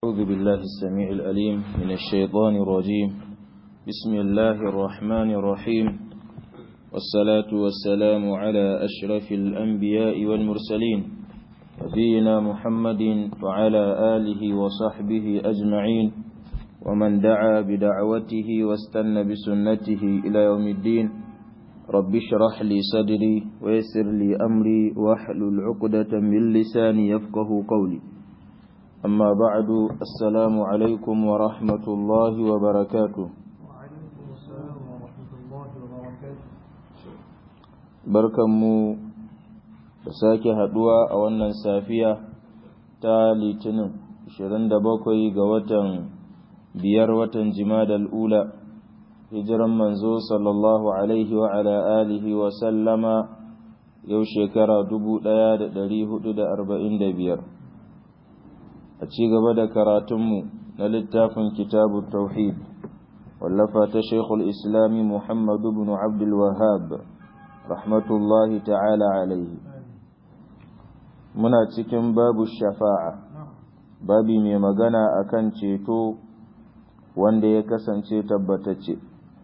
أعوذ بالله السميع الأليم من الشيطان الرجيم بسم الله الرحمن الرحيم والصلاة والسلام على أشرف الأنبياء والمرسلين نبينا محمد وعلى آله وصحبه أجمعين ومن دعا بدعوته واستنى بسنته إلى يوم الدين رب اشرح لي صدري ويسر لي أمري واحلل عقدة من لساني يفقه قولي أما بعد السلام عليكم ورحمة الله وبركاته وعليكم السلام ورحمة الله وبركاته barkanmu da sake haduwa a wannan safiya ta litinin 27 ga watan biyar watan jimadal ula hijiran manzo sallallahu alaihi wa ala alihi wa sallama yau shekara 1445 a ci gaba da karatunmu na littafin kitabu tauhid wallafa ta shekul islami muhammadu bin abdul wahab rahmatullahi ta'ala alaihi muna cikin babu shafa'a babi mai magana akan ceto wanda ya kasance tabbatacce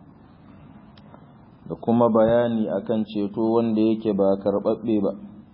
da kuma bayani akan ceto wanda yake ba karɓaɓɓe ba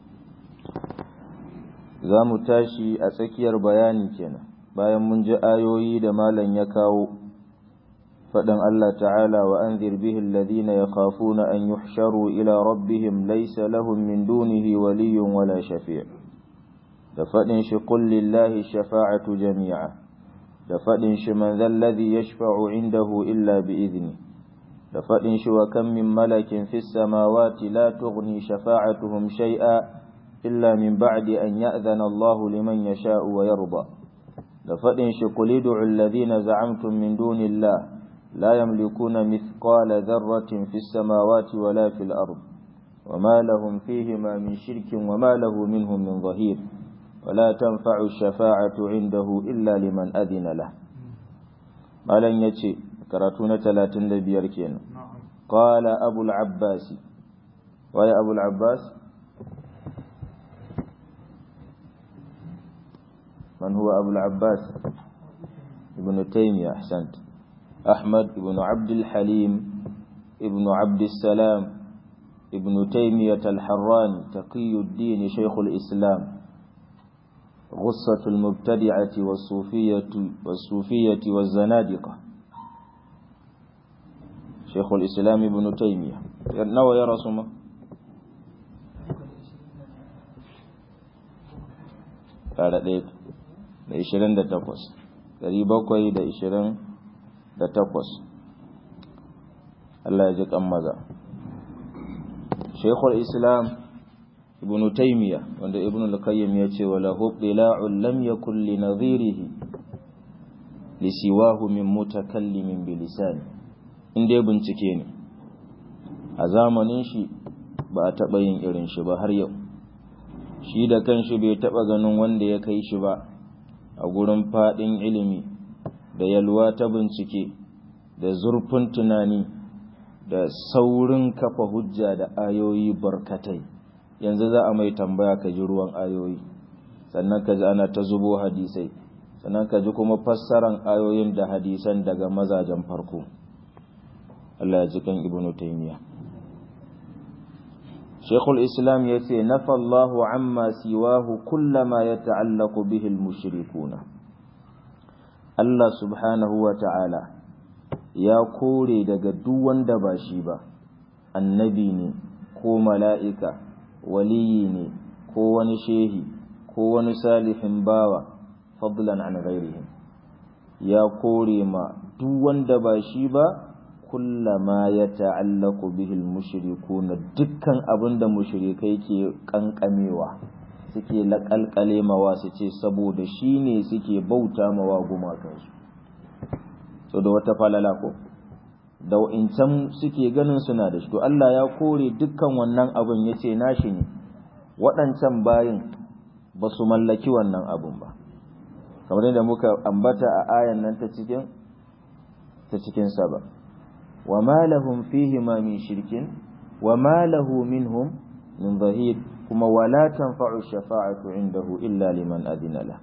za mu tashi a tsakiyar bayani kenan bayan mun ji ayoyi da malam ya kawo faɗin Allah ta'ala wa an bihi alladhina yakhafuna an yuhsharu ila rabbihim laysa lahum min dunihi waliyyun wala shafi' da faɗin shi qul lillahi shafa'atu jami'a da faɗin shi man dhal ladhi yashfa'u indahu illa bi idni da faɗin shi wa kam min malakin fis samawati la tughni shafa'atuhum shay'a إلا من بعد أن يأذن الله لمن يشاء ويرضى لفإن قل ادعوا الذين زعمتم من دون الله لا يملكون مثقال ذرة في السماوات ولا في الأرض وما لهم فيهما من شرك وما له منهم من ظهير ولا تنفع الشفاعة عنده إلا لمن أذن له مالن يتي كراتون ثلاثين لبيار قال أبو العباس ويا أبو العباس من هو أبو العباس ابن تيمية أحسنت أحمد بن عبد الحليم ابن عبد السلام ابن تيمية الحراني تقي الدين شيخ الإسلام غصة المبتدعة والصوفية والصوفية والزنادقة شيخ الإسلام ابن تيمية نوى يا رسول قال ليك da ishirin da takwas ɗari bakwai da ishirin da takwas Allah ya ji kan maza Sheikhul Islam Ibn Taymiyyah wanda Ibn al-Qayyim ya ce wala hubbila'un lam yakul li nadhirihi li siwahu min mutakallimin bi lisani in dai bincike ne a zamanin shi ba a taɓa yin irin shi ba har yau shi da kanshi bai taɓa ganin wanda ya kai shi ba a gurin faɗin ilimi da yalwa ta bincike da zurfin tunani da saurin kafa hujja da ayoyi barkatai yanzu za a mai tambaya ka ji ruwan ayoyi sannan ka ji ana ta zubo hadisai sannan ka ji kuma fassaran ayoyin da hadisan daga mazajen farko Allah ya ji kan ibnu taymiya Sheikhul Islam ya ce, Nafa Allahu amma siwahu kullama ya ta'allaku bihil mushrikuna. Allah subhanahu wa ta'ala ya kore daga duk wanda ba shi ba, annabi ne, ko mala'ika, waliyi ne, ko wani shehi, ko wani salihin bawa, fadlan an ghairihim. Ya kore ma duk wanda ba shi ba, kullama ya ta'allaku bihil mushrikuna dukkan abin da mushrikai ke kankamewa suke laƙalƙale mawa su ce saboda shi ne suke bauta mawa gumakansu so da wata falala ko da wa'incan suke ganin suna da shi to Allah ya kore dukkan wannan abin ya ce nashi ne waɗancan bayin ba su mallaki wannan abin ba kamar yadda muka ambata a ayan nan ta cikin ta cikin saba وما لهم فيهما من شرك وما له منهم من ظهير كما ولا تنفع الشفاعة عنده إلا لمن أذن له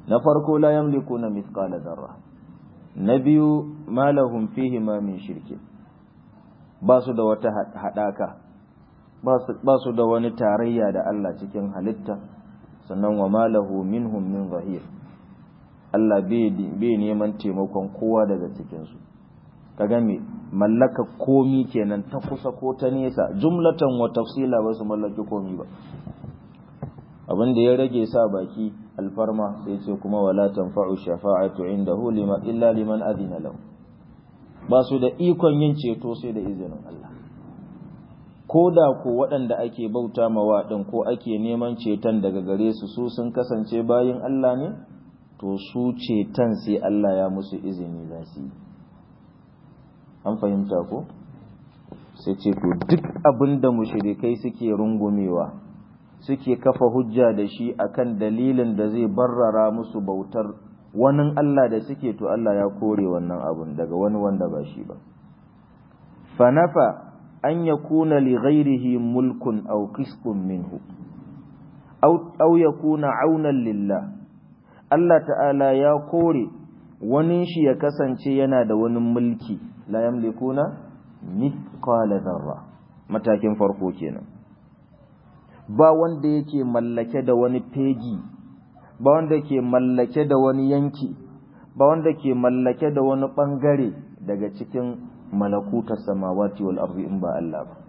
na farko la yamlikuna mithqala dharra na biyu ma lahum fihi ma min shirki ba su da wata hadaka ba su da wani tarayya da Allah cikin halitta sannan wa ma lahu minhum min zahir Allah bai neman taimakon kowa daga cikinsu ka game mallaka komi kenan ta kusa ko ta nesa jumlatan wa tafsila ba su mallaki komi ba abin da ya rage sa baki alfarma sai ce kuma wala tanfa'u shafa'atu indahu lima illa liman adina lahu ba su da ikon yin ceto sai da izinin Allah ko da ko waɗanda ake bauta mawa ɗin ko ake neman ceton daga gare su su sun kasance bayin Allah ne to su ceton sai Allah ya musu izini za su yi an fahimta ko sai ce to duk abin da mushrikai suke rungumewa suke kafa hujja da shi akan dalilin da zai barrara musu bautar wani Allah da suke to Allah ya kore wannan abun daga wani wanda ba shi ba fanafa an yakuna li ghairihi mulkun aw qisqun minhu aw aw yakuna aunan lillah Allah ta'ala ya kore wani shi ya kasance yana da wani mulki la yamlikuna mithqala dharra matakin farko kenan ba wanda yake mallake da wani fegi ba wanda ke mallake da wani yanki ba wanda ke mallake da wani bangare daga cikin malakutar samawati wal ardi in ba Allah ba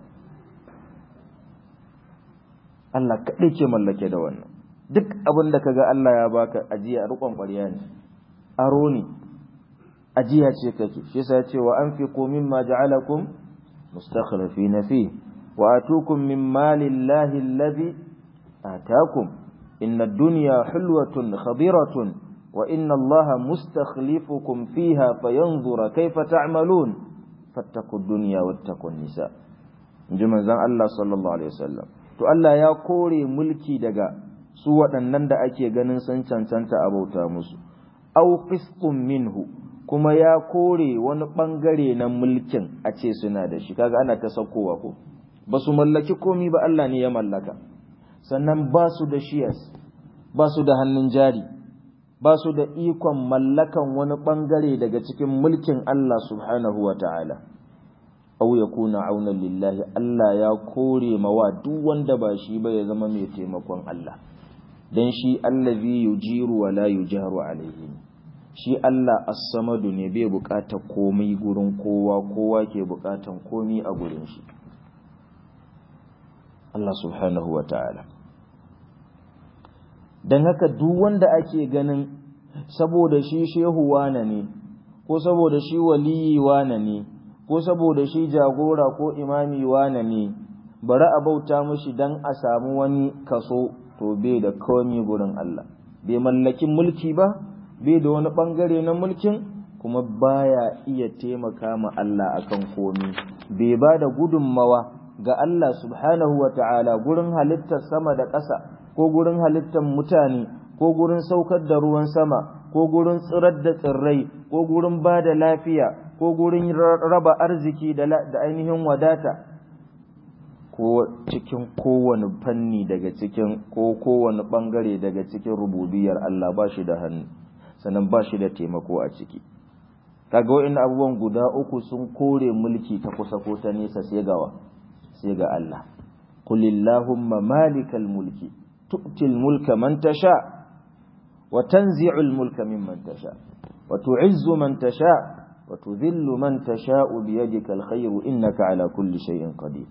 Allah kaɗai ke mallake da wannan duk abin da kaga Allah ya baka ajiya rukon ƙwarya ne aro ne ajiya ce kake shi yasa ya ce wa anfiqu mimma ja'alakum mustakhlifina fi wa atukum min malillahi alladhi atakum inna ad-dunya hulwatun khadiratun wa inna Allaha mustakhlifukum fiha fayanzura kayfa ta'malun fattaqu ad-dunya wattaqu an-nisa inji manzon Allah sallallahu alaihi wasallam to Allah ya kore mulki daga su waɗannan da ake ganin sun cancanta a bauta musu au qisqun minhu kuma ya kore wani bangare na mulkin a ce suna da shi kaga ana ta saukowa ko ba su mallaki komi ba Allah ne ya mallaka sannan ba su da shiyas ba su da hannun jari ba su da ikon mallakan wani bangare daga cikin mulkin Allah subhanahu wa ta'ala au ya kuna aunan lillahi Allah ya kore mawa duk wanda ba shi ba ya zama mai taimakon Allah don shi allazi yujiru wa la yujaru alaihi shi Allah as-samadu ne bai bukata komai gurin kowa kowa ke bukatan komai a gurin shi Allah subhanahu wa ta'ala don haka duk wanda ake ganin saboda shi shehu wane ne ko saboda shi waliyi wane ne ko saboda shi jagora ko imami wane ne bari a bauta mushi don a samu wani kaso to bai da komi gurin Allah bai mallaki mulki ba bai da wani bangare na mulkin kuma baya iya taimaka ma Allah akan komi bai ba da gudunmawa ga Allah subhanahu wa ta'ala gurin halittar sama da ƙasa ko gurin halittar mutane ko gurin saukar da ruwan sama ko gurin tsirar da tsirrai ko gurin ba da lafiya ko gurin raba arziki da ainihin wadata ko cikin kowane fanni daga cikin ko kowane bangare daga cikin rububiyar Allah ba shi da hannu sannan ba shi da taimako a ciki kaga wa'in abubuwan guda uku sun kore mulki ta kusa ko ta nesa sai gawa sai ga Allah qul illahumma malikal mulki tu'til mulka man tasha wa tanzi'ul mulka mimman tasha wa tu'izzu man tasha wa tudhillu man tasha'u biyadika alkhayru innaka ala kulli shay'in qadir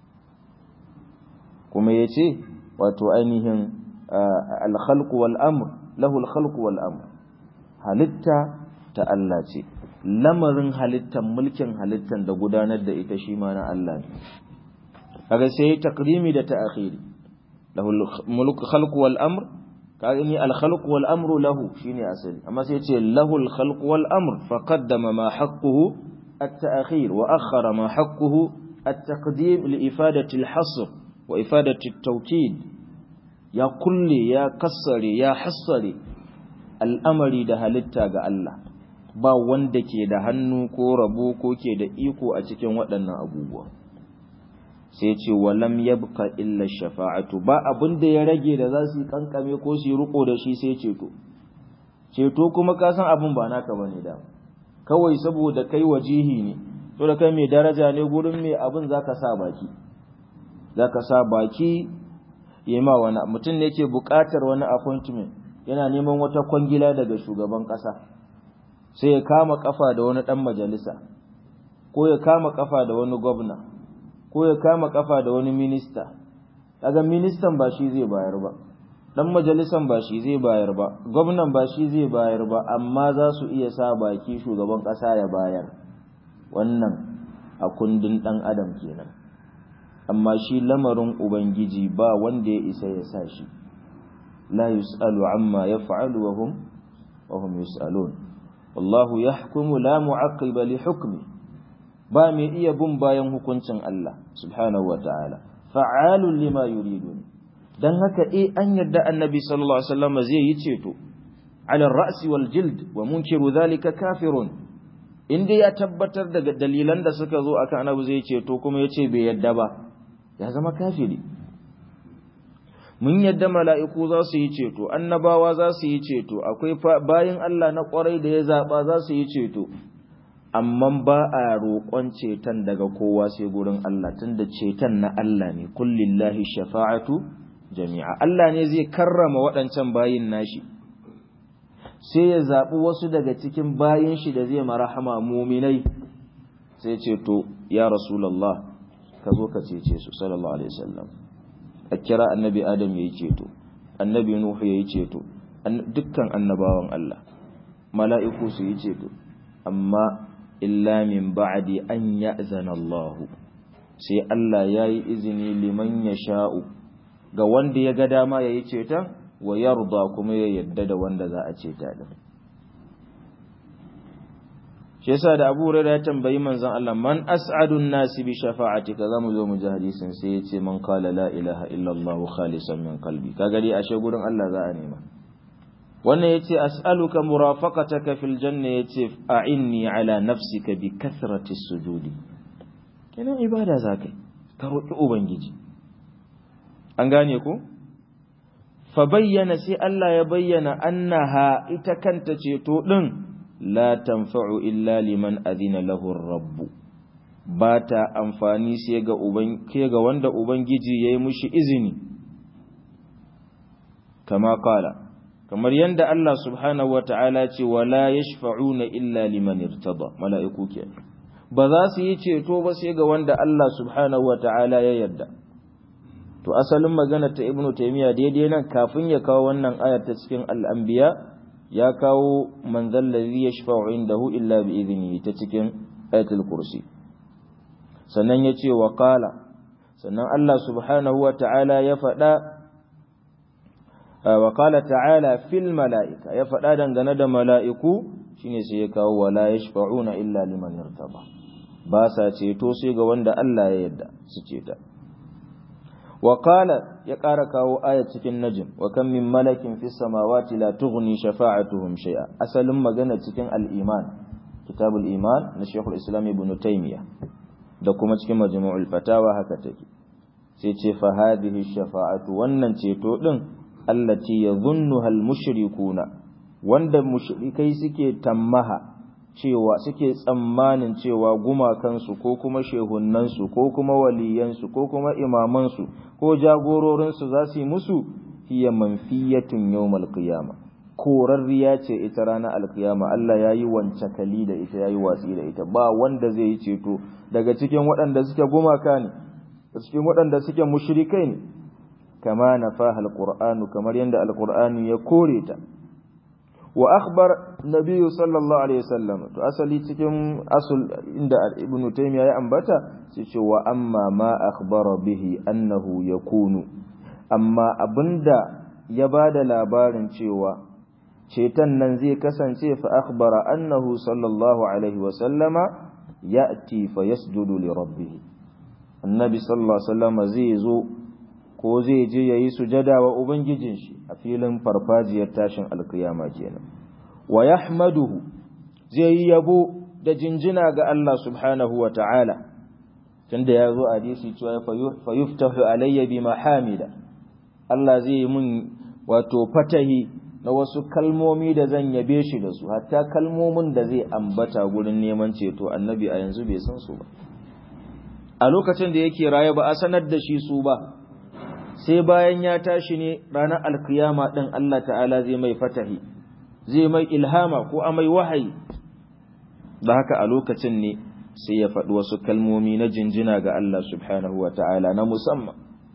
kuma ya ce wato ainihin alkhalqu wal amr lahu alkhalqu wal amr halitta ta Allah ce lamarin halittan mulkin halittan da gudanar da ita shi ma na Allah ne kaga sai takrimi da ta'khiri lahu mulku khalqu wal amr kaga ni al khalqu wal amru lahu shine asali amma sai ce lahu al khalqu wal amr fa qaddama ma haqquhu at ta'khir wa akhara ma haqquhu at taqdim li ifadati al hasr wa ifadati at tawkid ya kulli ya kassare ya hassare al'amari da halitta ga Allah ba wanda ke da hannu ko rabo ko ke da iko a cikin waɗannan abubuwa sai ce walam yabqa illa shafa'atu ba abin da ya rage da za su yi kankame ko su yi riko da shi sai ceto ceto kuma ka san abin ba naka bane da kawai saboda kai wajihi ne to da kai mai daraja ne gurin mai abin zaka sa baki zaka sa baki yema wani mutum ne yake buƙatar wani appointment yana neman wata kwangila daga shugaban ƙasa sai ya kama kafa da wani ɗan majalisa ko ya kama kafa da wani gwamna ko ya kama kafa da wani minista daga ministan ba shi zai bayar ba dan majalisan ba shi zai bayar ba gwamnan ba shi zai bayar ba amma za su iya sa baki shugaban kasa ya bayar wannan a kundin dan adam kenan amma shi lamarin ubangiji ba wanda ya isa ya sa shi la yus'alu amma yaf'alu wa hum wa hum yus'alun wallahu yahkumu la mu'aqqiba li hukmi ba mai iya bin bayan hukuncin Allah subhanahu wa ta'ala fa'alun lima yuridun dan haka eh an yarda annabi sallallahu alaihi wasallam zai yi ceto ala ra'si wal jild wa munkiru dhalika kafirun inda ya tabbatar daga dalilan da suka zo akan annabi zai ceto kuma yace bai yarda ba ya zama kafiri mun yadda mala'iku za su yi ceto annabawa za su yi ceto akwai bayan Allah na kwarai da ya zaba za su yi ceto amma ba a roƙon ceton daga kowa sai gurin Allah tunda ceton na Allah ne kullillahi shafa'atu jami'a Allah ne zai karrama waɗancan bayin nashi sai ya zaɓi wasu daga cikin bayin shi da zai marahama muminai sai ce to ya rasulallah ka zo ka cece su sallallahu alaihi wasallam a kira annabi adam ya yi ceto annabi nuhu ya yi ceto dukkan annabawan Allah mala'iku su yi ceto amma illa min ba'di an ya'zana Allah sai Allah yayi izini liman yasha'u ga wanda ya ga dama yayi ceta wa yarda kuma ya yadda da wanda za a ceta din shi yasa da Abu Hurairah ya tambayi manzon Allah man as'adun nasi bi shafa'atika zamu zo mu ji hadisin sai yace man qala la ilaha illa Allah khalisan min qalbi kaga dai ashe gurin Allah za a nema wannan yace as'aluka murafaqataka fil janna yace a'inni ala nafsika bi kathrati sujudi kenan ibada zakai ka roki ubangiji an gane ko fa bayyana sai Allah ya bayyana annaha ita kanta ceto din la tanfa'u illa liman adina lahu ar-rabb ba ta amfani sai ga uban ga wanda ubangiji yayi mushi izini kama kala kamar yadda Allah subhanahu wa ta'ala ce wala yashfa'una illa liman irtada mala'iku ke ba za su yi ceto ba sai ga wanda Allah subhanahu wa ta'ala ya yarda to asalin magana ta ibnu taymiya daidai nan kafin ya kawo wannan ayar ta cikin al-anbiya ya kawo man zallazi yashfa'u indahu illa bi idnihi ta cikin ayatul kursi sannan yace wa qala sannan Allah subhanahu wa ta'ala ya faɗa wa qala ta'ala fil mala'ika ya faɗa dangane da mala'iku shine sai ya kawo wala yashfa'una illa liman irtaba ba sa ceto sai ga wanda Allah ya yarda su ceta wa qala ya ƙara kawo aya cikin najm wa kam min malakin fis samawati la tughni shafa'atuhum shay'a asalin magana cikin al-iman kitabul iman na Sheikhul Islam Ibn Taymiyyah da kuma cikin majmu'ul fatawa haka take sai ce fa hadhihi shafa'atu wannan ceto din allati yadhunnuha al-mushrikuna wanda mushrikai suke tammaha cewa suke tsammanin cewa gumakansu ko kuma shehunnansu ko kuma waliyansu ko kuma imamansu ko jagororinsu za su yi musu hiya manfiyatun yawmal qiyama korarriya ce ita ranar alkiyama Allah ya yi wance kali da ita ya yi watsi da ita ba wanda zai yi ceto daga cikin waɗanda suke gumaka ne cikin waɗanda suke mushrikai ne kama nafaha alqur'anu kamar yadda alqur'ani ya kore ta wa akhbar nabiyyu sallallahu alaihi wasallam to asali cikin asul inda ibnu taymiya ya ambata sai ce wa amma ma akhbara bihi annahu yakunu amma abinda ya bada labarin cewa ceton nan zai kasance fa akhbara annahu sallallahu alaihi wasallama ya'ti fa yasjudu li rabbih annabi sallallahu alaihi wasallama zai zo ko zai je yayi sujada wa ubangijin shi a filin farfajiyar tashin alkiyama kenan wa yahmaduhu zai yi yabo da jinjina ga Allah subhanahu wa ta'ala tunda ya zo hadisi cewa fa yuftahu alayya bi mahamida Allah zai yi mun wato fatahi na wasu kalmomi da zan yabe shi da su hatta kalmomin da zai ambata gurin neman ceto annabi a yanzu bai san su ba a lokacin da yake raye ba a sanar da shi su ba sai bayan ya tashi ne ranar alkiyama ɗin Allah ta'ala zai mai fatahi zai mai ilhama ko a mai wahayi da haka a lokacin ne sai ya faɗi wasu kalmomi na jinjina ga Allah subhanahu wa ta'ala na musamman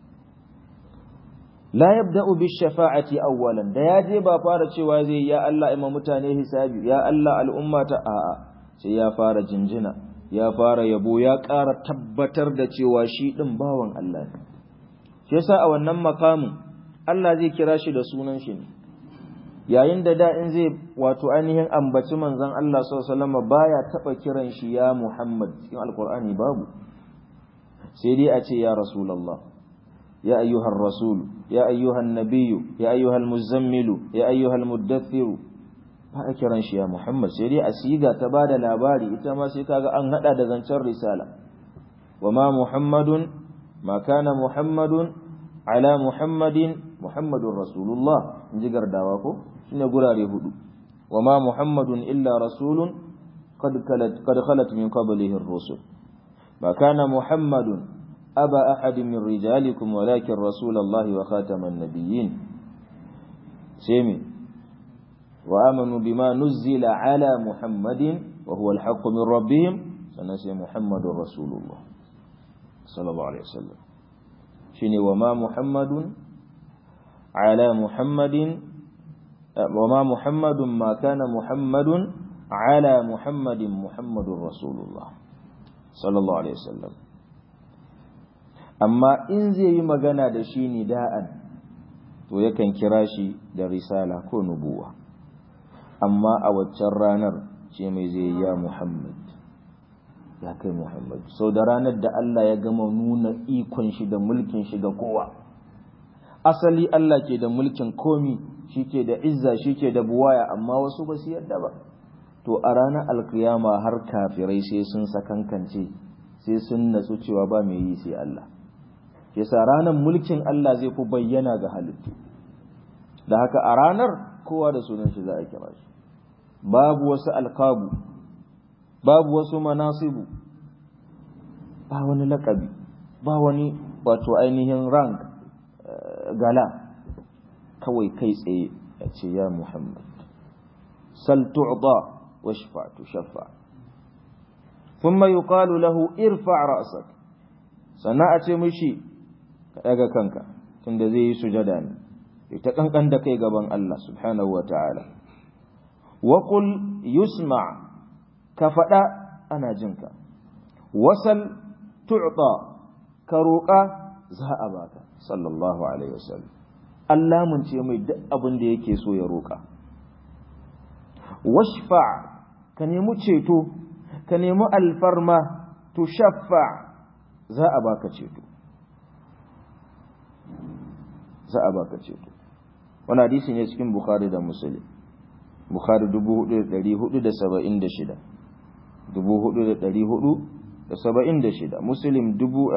la yabda'u bi shafa'ati awwalan da ya je ba fara cewa zai ya Allah ima mutane hisabi ya Allah al'umma ta a'a sai ya fara jinjina ya fara yabo ya ƙara tabbatar da cewa shi ɗin bawan Allah ne shi yasa a wannan makamin Allah zai kira shi da sunan shi ne yayin da da in zai wato ainihin ambaci manzon Allah sallallahu alaihi wasallam baya taba kiran shi ya Muhammad cikin alqur'ani babu sai dai a ce ya rasulullah ya ayyuhar rasul ya ayyuhan nabiyyu ya ayyuhal muzammilu ya ayyuhal muddathiru ba a kiran shi ya Muhammad sai dai a siga ta bada labari ita ma sai kaga an hada da zancen risala wa ma Muhammadun ma kana Muhammadun ala Muhammadin Muhammadun Rasulullah in ji gardawa ko shine gurare hudu wa ma Muhammadun illa rasulun qad khalat qad khalat min qablihi ar-rusul ma kana Muhammadun aba ahadin min rijalikum walakin rasulullahi wa khataman nabiyyin sai وآمنوا بما نزل على محمد وهو الحق من ربهم سنسي محمد رسول الله صلى الله عليه وسلم شني وما محمد على محمد وما محمد ما كان محمد على محمد محمد رسول الله صلى الله عليه وسلم أما إن زي مغانا دشيني داء to yakan kira shi da risala ko nubuwa amma a waccan ranar ce mai zai ya Muhammad ya kai Muhammad sau da ranar da Allah ya gama nuna ikon shi da mulkin shi ga kowa asali Allah ke da mulkin komi shi ke da izza shi ke da buwaya amma wasu ba su yadda ba to a ranar alkiyama har kafirai sai sun sakankance sai sun natsu cewa ba mai yi sai Allah yasa ranar mulkin Allah zai fi bayyana ga halittu da haka a ranar kowa da sunan shi za a kira shi babu wasu alkabu babu wasu manasibu ba wani lakabi ba wani wato ainihin rank gala kawai kai tsaye a ce ya muhammad sal tu'da washfa tushaffa thumma yuqalu lahu irfa' ra'sak sannan a ce mishi ka daga kanka tunda zai yi sujada ne ita kankan da kai gaban Allah subhanahu wa ta'ala wa qul yusma ka faɗa ana jinka wasal tu'ta ka roƙa za a baka sallallahu alaihi wasallam Allah mun ce mai duk abin da yake so ya roƙa washfa ka nemi ceto ka nemi alfarma tushaffa za a baka ceto za a baka ceto wani hadisi ne cikin bukhari da muslim bukhari 4476 4476 muslim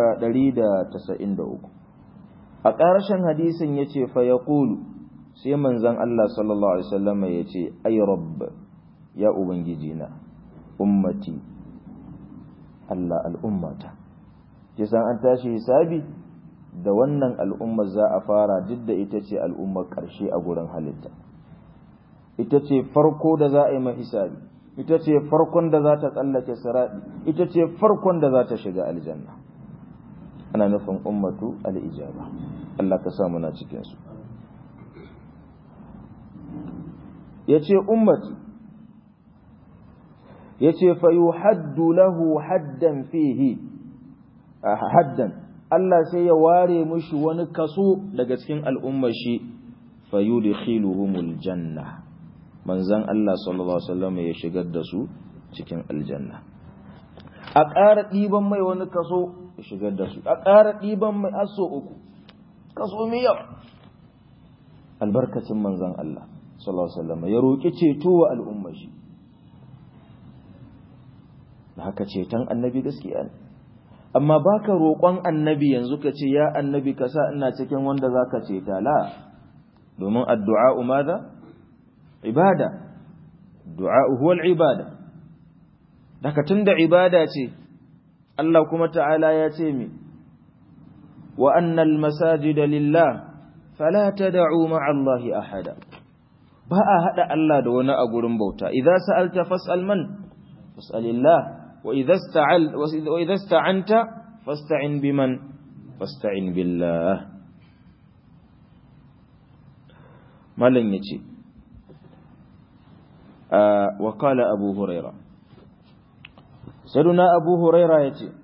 193 a ƙarshen hadisin ya ce fa ya sai manzan Allah sallallahu Alaihi wasallama ya ce ay rabb ya ubangiji na ummati Allah al'ummata kisan an tashi hisabi da wannan al'ummar za a fara duk da ita ce al'ummar ƙarshe a gurin halitta ita ce farko da za a yi hisabi ita ce farkon da za ta tsallake siraɗi ita ce farkon da za ta shiga aljanna ana nufin ummatu al'ijaba Allah ka samu na cikinsu ya ce ummati ya ce fayu haddu lahu haddan fihi haddan Allah sai ya ware mushi wani kaso daga cikin al'ummar shi fayudkhiluhumul janna manzon Allah sallallahu alaihi wasallam ya shigar da su cikin aljanna a ƙara ɗiban mai wani kaso ya shigar da su a ƙara ɗiban mai aso uku kaso mai yawa albarkacin manzon Allah sallallahu alaihi wasallam ya roƙi ceto wa al'ummar shi da haka ceton annabi gaskiya ne amma baka roƙon annabi yanzu ka ce ya annabi ka sa ina cikin wanda zaka ceta la domin addu'a umada ibada du'a huwa al-ibada daga tunda ibada ce Allah kuma ta'ala ya ce mi wa annal masajida lillah fala tad'u ma'a Allahi ahada ba a hada Allah da wani a gurin bauta idza sa'alta fas'al man fas'alillah wa idza ista'al wa idza ista'anta fasta'in biman fasta'in billah malan yace wa qala abu hurairah saduna abu huraira ya ce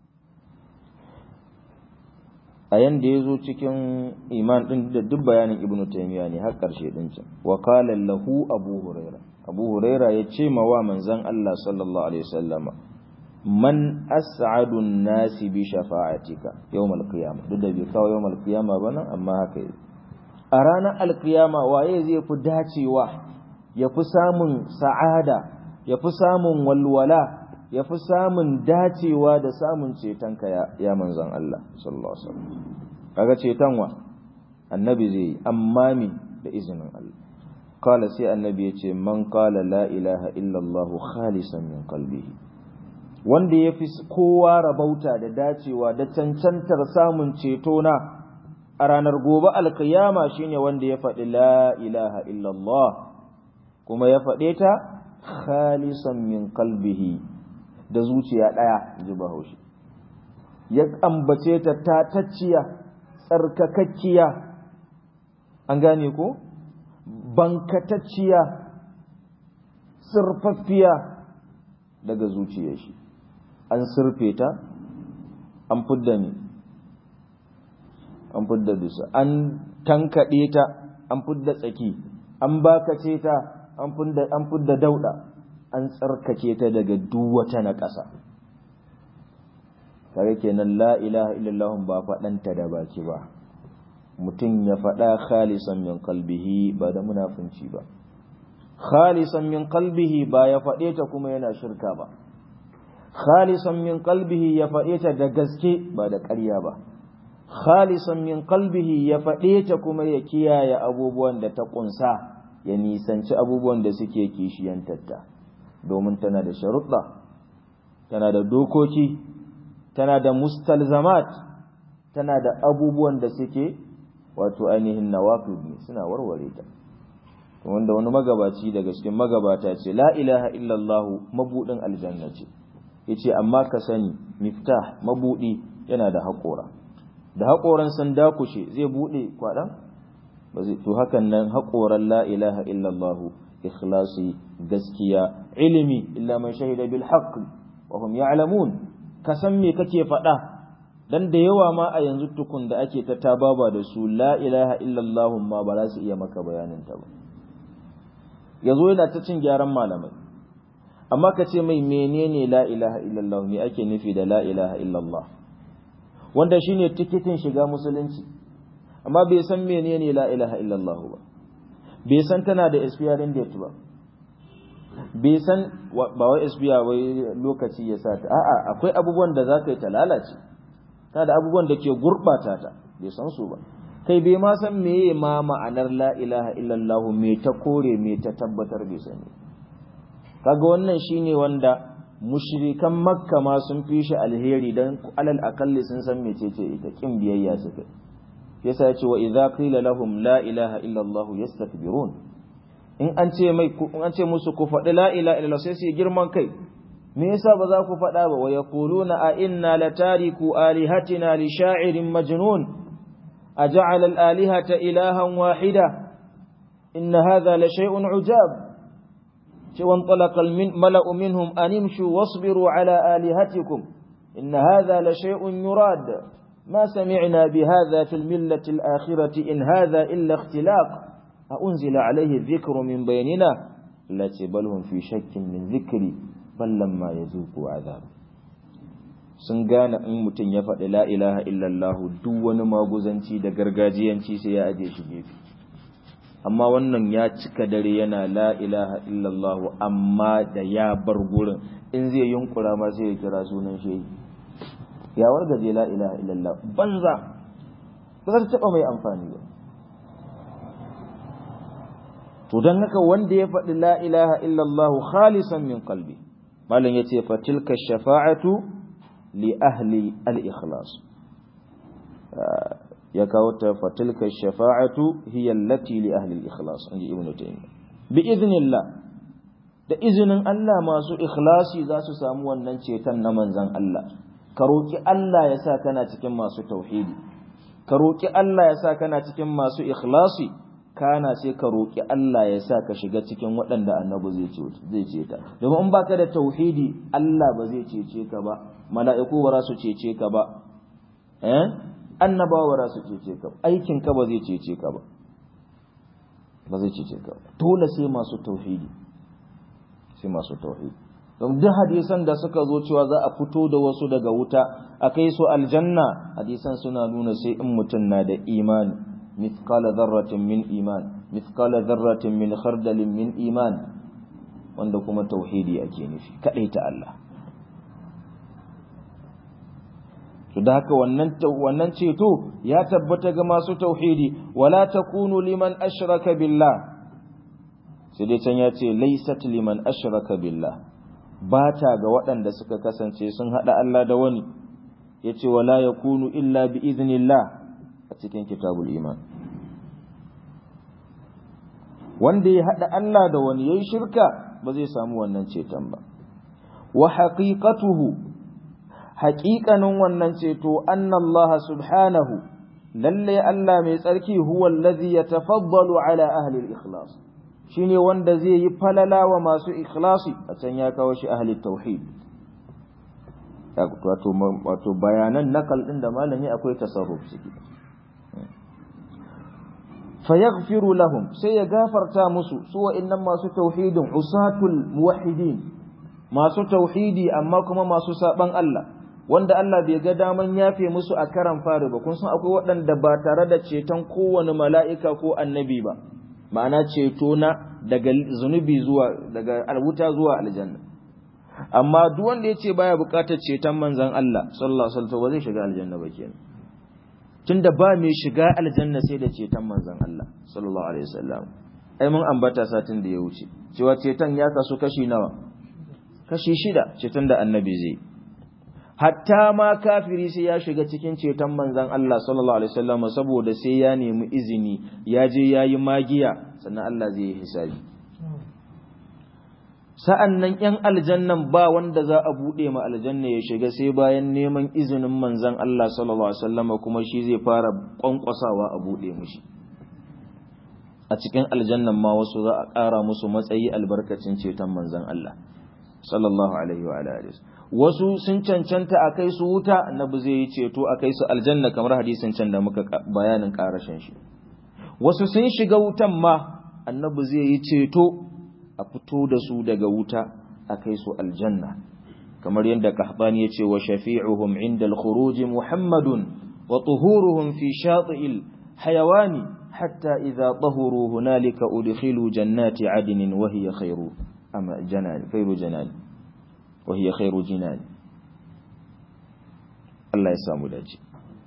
a yanda ya zo cikin iman ɗin da duk bayanin ibnu taimiyya ne har ƙarshe ɗin can wa qala lahu abu huraira abu huraira ya ce ma wa manzon Allah sallallahu alaihi wasallama man as'adu nasi bi shafa'atika yawmal qiyamah duk da bai kawo yawmal qiyamah ba nan amma haka yi a ranar alkiyama waye zai fi dacewa ya fi samun sa'ada ya fi samun walwala ya fi samun dacewa da samun cetonka ya, ya manzan Allah sallallahu alaihi wasallam kaga ceton wa annabi zai yi amma mi da izinin Allah kala sai annabi ya ce man kala la ilaha illallah khalisan min qalbihi wanda ya fi kowa rabauta da dacewa da cancantar samun ceto na a ranar gobe alkiyama shine wanda ya faɗi la ilaha illallah kuma ya faɗe ta khalisan min qalbihi da zuciya ɗaya ji bahaushe ya ambace ta tatacciya tsarkakakkiya an gane ko bankatacciya sirfaffiya daga zuciyar shi an sirfe ta an fudda ne an fudda dusa an tankaɗe ta an fudda tsaki an bakace ta an fudda dauɗa an tsarkake ta daga duk wata na ƙasa kare kenan la ilaha illallah ba faɗanta da baki ba mutum ya faɗa khalisan min qalbihi ba da munafunci ba khalisan min qalbihi ba ya faɗe ta kuma yana shirka ba khalisan min qalbihi ya faɗe ta da gaske ba da ƙarya ba khalisan min qalbihi ya faɗe ta kuma ya kiyaye abubuwan da ta ƙunsa ya nisanci abubuwan da suke kishiyantarta domin tana da sharuɗa tana da dokoki tana da mustalzamat tana da abubuwan da suke wato ainihin nawafid ne suna warware ta wanda wani magabaci daga cikin magabata ce la ilaha illallah mabudin aljanna ce yace amma ka sani miftah mabudi yana da haƙora da haƙoran sun dakushe zai bude kwaɗan ba zai to hakan nan haƙoran la ilaha illallah ikhlasi gaskiya ilimi illa man shahida bil haqq wa hum ya'lamun ka san me kake faɗa dan da yawa ma a yanzu tukun da ake ta tababa da su la ilaha illallah ma ba za su iya maka bayanin ta ba yazo yana ta cin gyaran malamai amma ka ce mai menene la ilaha illallah me ake nufi da la ilaha illallah wanda shine tikitin shiga musulunci amma bai san menene la ilaha illallah ba bai san tana da expiring date ba bai san ba wai expire wai lokaci ya sa ta a'a akwai abubuwan da zaka yi ta lalace ta da abubuwan da ke gurbata ta bai san su ba kai bai ma san meye ma ma'anar la ilaha illallah me ta kore me ta tabbatar bai sani kaga wannan shine wanda mushrikan makka ma sun fi shi alheri dan alal akalli sun san mecece ita kin biyayya suka yasa ya ce wa idza qila lahum la ilaha illallah yastakbirun in an ce mai in an ce musu ku faɗi la ilaha illallah sai su girman kai me yasa ba za ku faɗa ba wa yaquluna a inna latariku alihatina li sha'irin majnun أجعل الآلهة إلها واحدة إن هذا لشيء عجاب وانطلق الملأ منهم أن امشوا واصبروا على آلهتكم إن هذا لشيء يراد ما سمعنا بهذا في الملة الآخرة إن هذا إلا اختلاق أأنزل عليه الذكر من بيننا التي بل هم في شك من ذكري بل لما يذوقوا عذاب sun gane in mutum ya faɗi la ilaha illallahu duk wani maguzanci da gargajiyanci sai ya aje shi gefe amma wannan ya cika dare yana la ilaha illallahu amma da ya bar gurin in zai yunkura ma sai ya kira sunan shehi ya wargaje la ilaha illallah banza ba za ta taɓa mai amfani ba to don haka wanda ya faɗi la ilaha illallah khalisan min qalbi malam yace fa tilka shafa'atu li ahli al-ikhlas ya kawo ta fa tilka shafa'atu hiya allati li ahli al-ikhlas inji ibnu taymiyyah bi idhnillah da izinin Allah masu ikhlasi za su samu wannan ceton na manzon Allah ka roki Allah ya sa kana cikin masu tauhidi ka roki Allah ya sa kana cikin masu ikhlasi kana sai ka roƙi Allah ya sa ka shiga cikin waɗanda annabi zai ce zai ce ta domin in baka da tauhidi Allah ba zai cece ka ba mala'iku ba za su cece ka ba eh annabawa ba za su cece ka aikin ka ba zai cece ka ba ba zai cece ka dole sai masu tauhidi sai masu tauhidi don duk hadisan da suka zo cewa za a fito da wasu daga wuta a kai su aljanna hadisan suna nuna sai in mutum na da imani مثقال ذرة من إيمان مثقال ذرة من خردل من إيمان wanda kuma tauhidi ake nufi kadai ta Allah to da haka wannan wannan ceto ya tabbata ga masu tauhidi wala takunu liman ashraka billah sai dai can ya ce laysat liman ashraka billah ba ta ga waɗanda suka kasance sun hada Allah da wani yace wala yakunu illa bi iznillah a cikin kitabul iman wanda ya haɗa Allah da wani yayi shirka ba zai samu wannan ceton ba wa haqiqatuhu haqiqanin wannan ceto anna Allah subhanahu lalle Allah mai tsarki huwa allazi yatafaddalu ala ahli al-ikhlas shine wanda zai yi falala wa masu ikhlasi a can ya kawo shi ahli tauhid wato wato bayanan nakal din da malami akwai tasarruf ciki fayaghfiru lahum sai ya gafarta musu su wa'annan masu tauhidin usatul muwahhidin masu tauhidi amma kuma masu saban Allah wanda Allah bai ga daman yafe musu a karan fari ba kun san akwai waɗanda ba tare da ceton kowane mala'ika ko annabi ba ma'ana ceto na daga zunubi zuwa daga alwuta zuwa aljanna amma duk wanda yace baya buƙatar ceton manzon Allah sallallahu alaihi wasallam ba zai shiga aljanna ba kenan tunda ba mai shiga aljanna sai da ceton manzon Allah sallallahu alaihi wasallam ai mun ambata satin da ya wuce cewa ceton ya kasu kashi nawa kashi shida ceton da annabi zai hatta ma kafiri sai ya shiga cikin ceton manzon Allah sallallahu alaihi wasallam saboda sai ya nemi izini ya je yayi magiya sannan Allah zai yi hisabi sa'an nan ‘yan aljannan ba wanda za a buɗe ma aljanna ya shiga sai bayan neman izinin manzan Allah sallallahu Alaihi wasallama kuma shi zai fara ƙwanƙwasawa a buɗe mushi. A cikin aljannan ma wasu za a ƙara musu matsayi albarkacin ceton manzan Allah sallallahu Alaihi wa Wasu sun cancanta a kai su wuta, annabi zai yi ceto a kai su aljanna kamar hadisin can da muka bayanin ƙarashin shi. Wasu sun shiga wutan ma, annabi zai yi ceto a fito da su daga wuta a kai su aljanna kamar yadda kahbani ya ce wa shafi'uhum inda al-khuruj muhammadun wa tuhuruhum fi shati'il hayawani hatta idza tahuru hunalika udkhilu jannati adnin wa hiya khairu ama janan khairu janan wa hiya khairu jinan Allah ya samu dace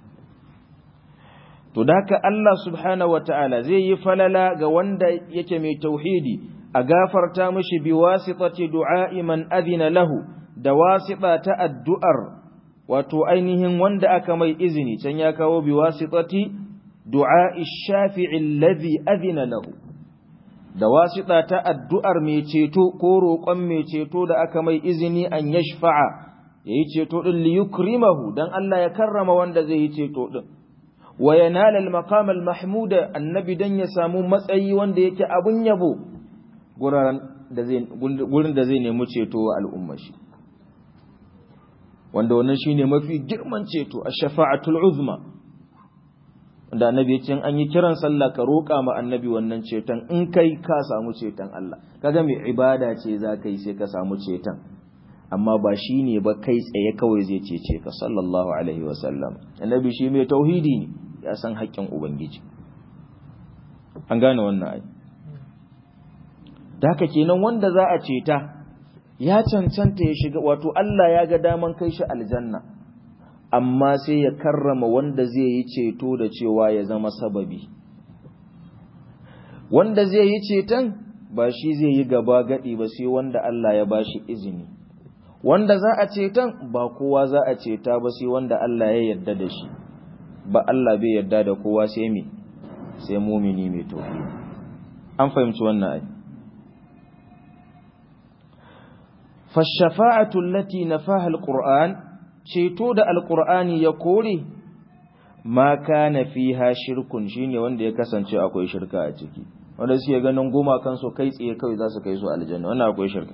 to daka Allah subhanahu wataala zai yi falala ga wanda yake mai tauhidi a gafarta mishi bi wasitati du'a'i man adina lahu da wasita ta addu'ar wato ainihin wanda aka mai izini can ya kawo bi wasitati du'a'i shafi'i alladhi adina lahu da wasita ta addu'ar mai ceto ko roƙon mai ceto da aka mai izini an yashfa'a yayi ceto din li yukrimahu dan Allah ya karrama wanda zai yi ceto din wa yanala al-maqam al-mahmuda annabi dan ya samu matsayi wanda yake abun yabo gurin da zai nemi ceto wa al'ummar shi wanda wannan shine mafi girman ceto a shafa'atul uzma wanda annabi ya ce an yi kiran sallah ka roƙa ma annabi wannan ceton in kai ka samu ceton Allah kaga mai ibada ce za ka yi sai ka samu ceton amma ba shi ne ba kai tsaye kawai zai cece ka sallallahu alaihi wasallam annabi shi mai tauhidi ne ya san haƙƙin ubangiji an gane wannan ai da haka kenan wanda za a ceta ya cancanta ya shiga wato Allah ya ga daman kai shi aljanna amma sai ya karrama wanda zai yi ceto da cewa ya zama sababi wanda zai yi ceton ba shi zai yi gaba gadi ba sai wanda Allah ya bashi izini wanda za a ceton ba kowa za a ceta ba sai wanda Allah ya yarda da shi ba Allah bai yarda da kowa sai me sai mumini mai tauhidi an fahimci wannan ai فالشفاعة التي نفاها القرآن ceto da alkur'ani ya kore ma kana fiha shirkun shine wanda ya kasance akwai shirka a ciki wanda suke ganin goma kansu kai tsaye kawai za su kai su aljanna wannan akwai shirka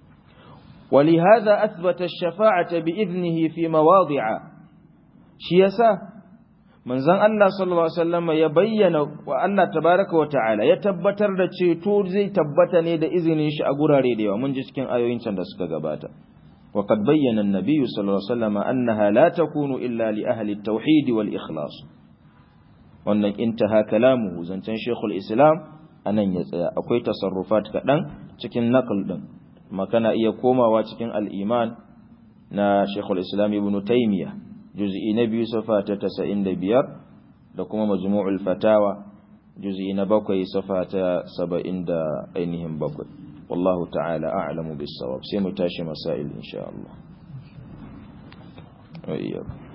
ولهذا أثبت الشفاعة بإذنه في مواضع شيسا manzon Allah sallallahu alaihi wasallam ya bayyana wa Allah tabaraka wa ta'ala ya tabbatar da ceto zai tabbata ne da izinin shi a gurare da yawa mun ji cikin ayoyin can da suka gabata wa qad bayyana an-nabiy sallallahu alaihi wasallam annaha la takunu illa li ahli at-tauhid wal ikhlas wannan intaha kalamuhu zancen shaykhul islam anan ya tsaya akwai tasarrufat kadan cikin naql din makana iya komawa cikin al-iman na shaykhul islam ibn taymiyah juz'i na biyu safa ta tasa'in da biyar da kuma majmu'ul fatawa juz'i na bakwai safa ta saba'in da ainihin bakwai wallahu ta'ala a'lamu bis sawab sai mu tashi masail insha Allah